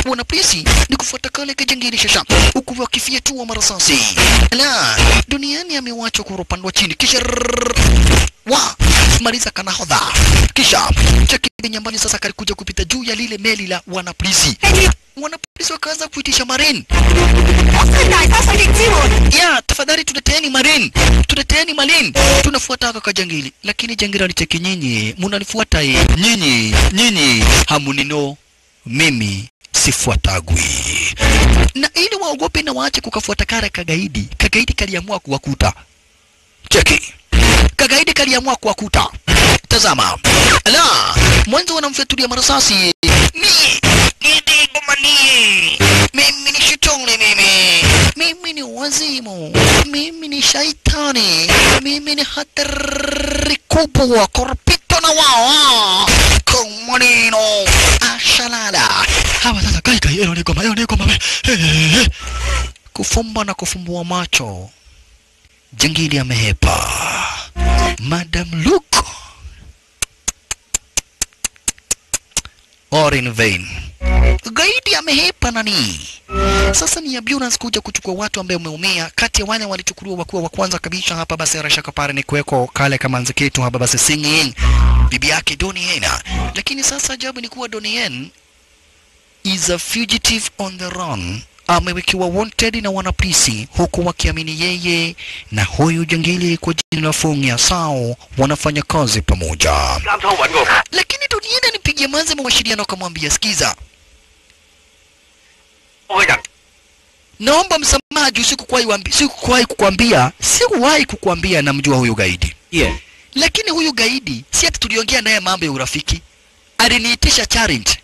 wanapolisi ni kufuata kale kajangili shasha huku wakifyatua marasasi la duniani amewachwa kwa upande wa chini kisha rrrr, wa maliza kanahodha kisha cheki nyambani sasa kalikuja kupita juu ya lile meli la wanapolisi wanapolisi wakaanza kuitisha marine 我是大沙水力支援。 ya tafadhali tuleteeni marine tuleteeni marine tunafuata haka kajangili lakini jangili alicheki nyinyi munanifuata ye nyinyi nyinyi hamunino mimi sifuatagwi na ili waogope na waache kukafuata kara kagaidi kagaidi kaliamua kuwakuta cheki kagaidi kaliamua kuwakuta tazama la mwanzo wanamfyatulia marasasi mi nidigomanie mimi ni shitongli mimi mimi ni wazimu mimi ni shaitani mimi ni hatari kubwa korpito na wao komanino ashalala hawa sasa kai kai eno ni goma eno ni goma Eh, kufumba na kufumbua macho jangili amehepa madam luke or in vain gaidi amehepa nani sasa ni ambulance kuja kuchukua watu ambao wameumia kati ya wale walichukuliwa wakuwa wa kwanza kabisa hapa basi rashaka pale ni kuweko kale kamanzi ketu hapa basi singing bibi yake Donnie lakini sasa ajabu ni kuwa Donnie is a fugitive on the run amewekiwa wanted na wanapolisi huku wakiamini yeye na huyu jangili kwa jina la Fung ya Sao wanafanya kazi pamoja 啱倉揾我， lakini Doniena nipigia manze mawasiliano akamwambia sikiza 我嘅人 naomba msamaha juu sikuwahi wambi- sikuwahi kukwambia sikuwahi kukwambia namjua huyu gaidi Yeah. lakini huyu gaidi si ati tuliongea naye mambo ya urafiki aliniitisha challenge